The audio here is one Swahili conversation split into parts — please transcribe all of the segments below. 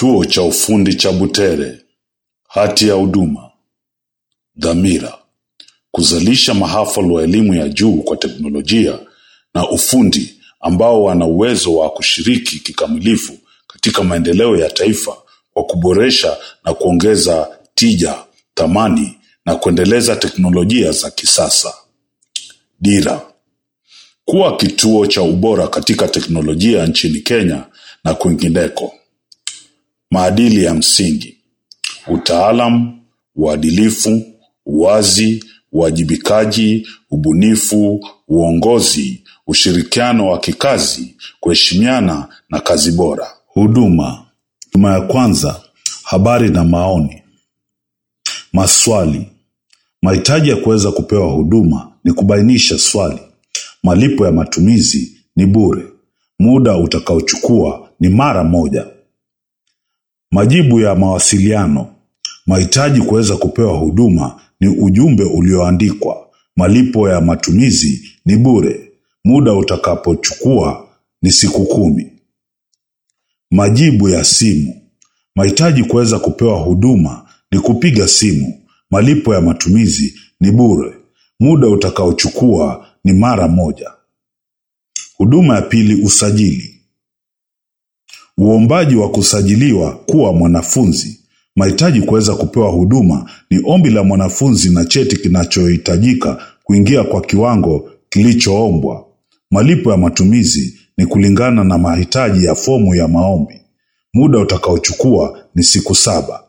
Chuo cha Ufundi cha Butere Hati ya Huduma Dhamira: kuzalisha mahafali wa elimu ya juu kwa teknolojia na ufundi ambao wana uwezo wa kushiriki kikamilifu katika maendeleo ya taifa kwa kuboresha na kuongeza tija, thamani na kuendeleza teknolojia za kisasa. Dira: kuwa kituo cha ubora katika teknolojia nchini Kenya na kwingineko. Maadili ya msingi: utaalam, uadilifu, uwazi, uwajibikaji, ubunifu, uongozi, ushirikiano wa kikazi, kuheshimiana na kazi bora. Huduma. Huduma ya kwanza: habari na maoni. Maswali. Mahitaji ya kuweza kupewa huduma ni kubainisha swali. Malipo ya matumizi ni bure. Muda utakaochukua ni mara moja. Majibu ya mawasiliano. Mahitaji kuweza kupewa huduma ni ujumbe ulioandikwa. Malipo ya matumizi ni bure. Muda utakapochukua ni siku kumi. Majibu ya simu. Mahitaji kuweza kupewa huduma ni kupiga simu. Malipo ya matumizi ni bure. Muda utakaochukua ni mara moja. Huduma ya pili: usajili. Uombaji wa kusajiliwa kuwa mwanafunzi. Mahitaji kuweza kupewa huduma ni ombi la mwanafunzi na cheti kinachohitajika kuingia kwa kiwango kilichoombwa. Malipo ya matumizi ni kulingana na mahitaji ya fomu ya maombi. Muda utakaochukua ni siku saba.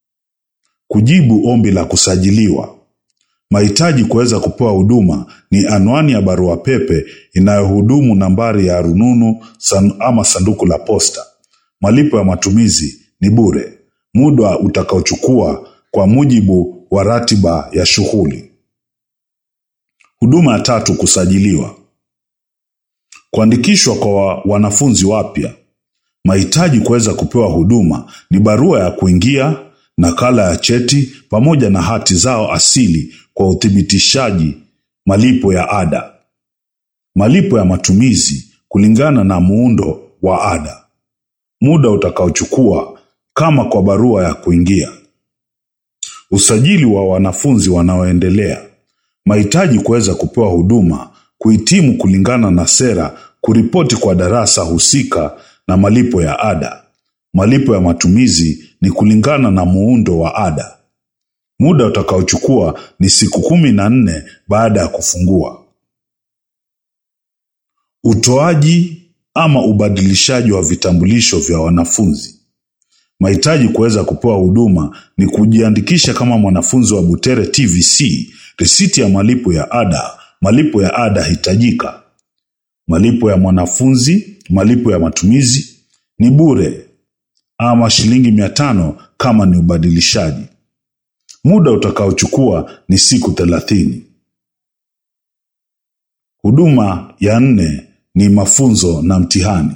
Kujibu ombi la kusajiliwa. Mahitaji kuweza kupewa huduma ni anwani ya barua pepe inayohudumu, nambari ya rununu san, ama sanduku la posta. Malipo ya matumizi ni bure. Muda utakaochukua kwa mujibu wa ratiba ya shughuli. Huduma ya tatu: kusajiliwa. Kuandikishwa kwa wanafunzi wapya. Mahitaji kuweza kupewa huduma ni barua ya kuingia, nakala ya cheti pamoja na hati zao asili kwa uthibitishaji. Malipo ya ada. Malipo ya matumizi kulingana na muundo wa ada. Muda utakaochukua kama kwa barua ya kuingia. Usajili wa wanafunzi wanaoendelea. Mahitaji kuweza kupewa huduma: kuhitimu kulingana na sera, kuripoti kwa darasa husika na malipo ya ada. Malipo ya matumizi ni kulingana na muundo wa ada. Muda utakaochukua ni siku kumi na nne baada ya kufungua. Utoaji ama ubadilishaji wa vitambulisho vya wanafunzi. Mahitaji kuweza kupewa huduma ni kujiandikisha kama mwanafunzi wa Butere TVC, risiti ya malipo ya ada. Malipo ya ada hitajika. Malipo ya mwanafunzi, malipo ya matumizi ni bure ama shilingi mia tano kama ni ubadilishaji. Muda utakaochukua ni siku thelathini. Huduma ya nne ni mafunzo na mtihani.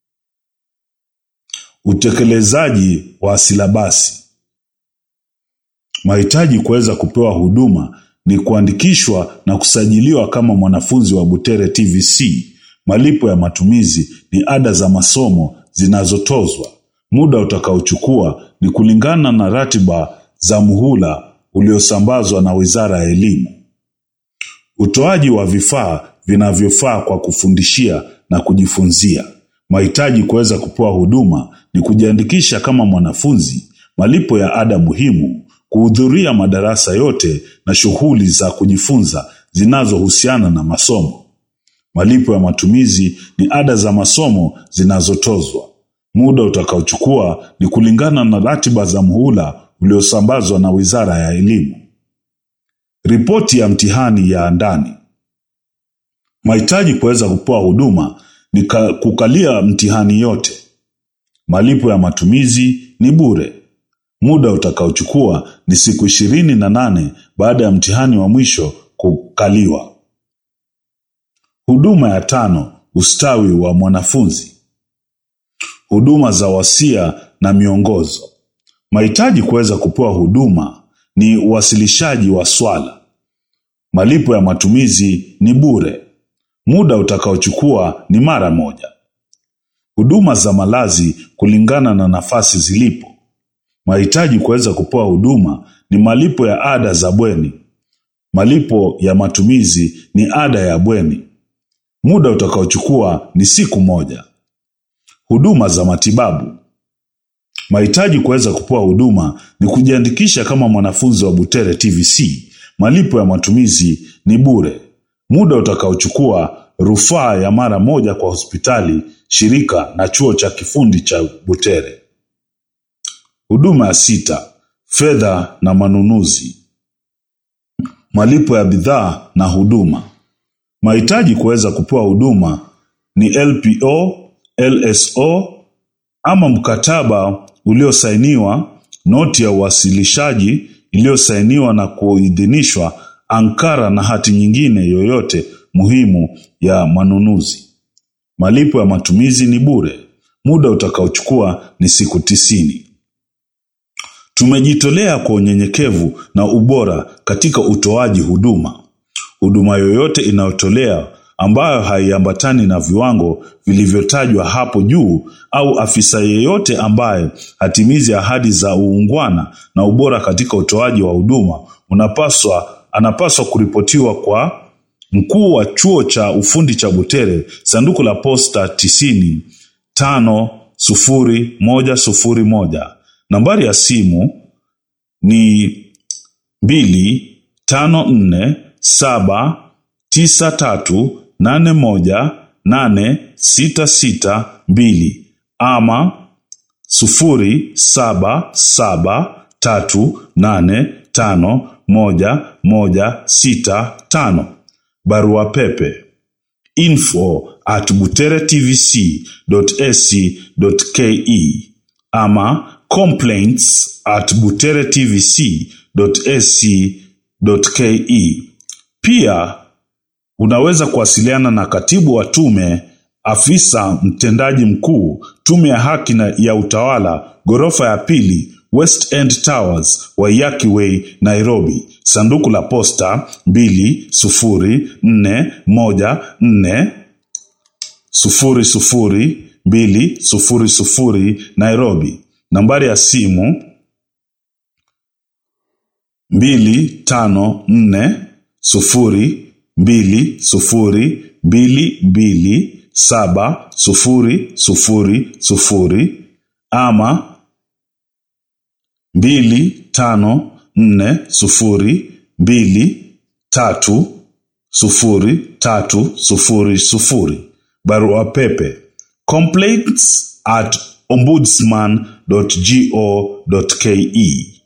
Utekelezaji wa silabasi. Mahitaji kuweza kupewa huduma ni kuandikishwa na kusajiliwa kama mwanafunzi wa Butere TVC. Malipo ya matumizi ni ada za masomo zinazotozwa. Muda utakaochukua ni kulingana na ratiba za muhula uliosambazwa na Wizara ya Elimu. Utoaji wa vifaa vinavyofaa kwa kufundishia na kujifunzia. Mahitaji kuweza kupewa huduma ni kujiandikisha kama mwanafunzi, malipo ya ada muhimu, kuhudhuria madarasa yote na shughuli za kujifunza zinazohusiana na masomo. Malipo ya matumizi ni ada za masomo zinazotozwa. Muda utakaochukua ni kulingana na ratiba za muhula uliosambazwa na Wizara ya Elimu. Ripoti ya mtihani ya ndani. Mahitaji kuweza kupewa huduma ni kukalia mtihani yote. Malipo ya matumizi ni bure. Muda utakaochukua ni siku ishirini na nane baada ya mtihani wa mwisho kukaliwa. Huduma ya tano: ustawi wa mwanafunzi. Huduma za wasia na miongozo. Mahitaji kuweza kupewa huduma ni uwasilishaji wa swala. Malipo ya matumizi ni bure. Muda utakaochukua ni mara moja. huduma za malazi kulingana na nafasi zilipo. Mahitaji kuweza kupewa huduma ni malipo ya ada za bweni. Malipo ya matumizi ni ada ya bweni. Muda utakaochukua ni siku moja. Huduma za matibabu. Mahitaji kuweza kupewa huduma ni kujiandikisha kama mwanafunzi wa Butere TVC. Malipo ya matumizi ni bure. Muda utakaochukua rufaa ya mara moja kwa hospitali, shirika na chuo cha kifundi cha Butere. Huduma ya sita, fedha na manunuzi. Malipo ya bidhaa na huduma. Mahitaji kuweza kupewa huduma ni LPO, LSO ama mkataba uliosainiwa, noti ya uwasilishaji iliyosainiwa na kuidhinishwa, ankara na hati nyingine yoyote muhimu ya manunuzi. Malipo ya matumizi ni bure. Muda utakaochukua ni siku tisini. Tumejitolea kwa unyenyekevu na ubora katika utoaji huduma. Huduma yoyote inayotolea ambayo haiambatani na viwango vilivyotajwa hapo juu au afisa yeyote ambaye hatimizi ahadi za uungwana na ubora katika utoaji wa huduma unapaswa anapaswa kuripotiwa kwa mkuu wa chuo cha ufundi cha Butere, sanduku la posta tisini tano sufuri moja sufuri moja. Nambari ya simu ni mbili tano nne saba tisa tatu nane moja nane sita sita mbili ama sufuri saba saba tatu nane tano moja moja sita tano. Barua pepe info at buteretvc.ac.ke ama complaints at buteretvc.ac.ke. Pia unaweza kuwasiliana na katibu wa tume, afisa mtendaji mkuu, tume ya haki na ya utawala, ghorofa ya pili, West End Towers, Waiyaki Way, Nairobi. Sanduku la posta mbili sufuri nne moja nne sufuri sufuri mbili sufuri sufuri Nairobi. Nambari ya simu mbili tano nne sufuri mbili sufuri mbili mbili saba sufuri sufuri sufuri ama mbili tano nne sufuri mbili tatu sufuri tatu sufuri sufuri. Barua pepe complaints at ombudsman.go.ke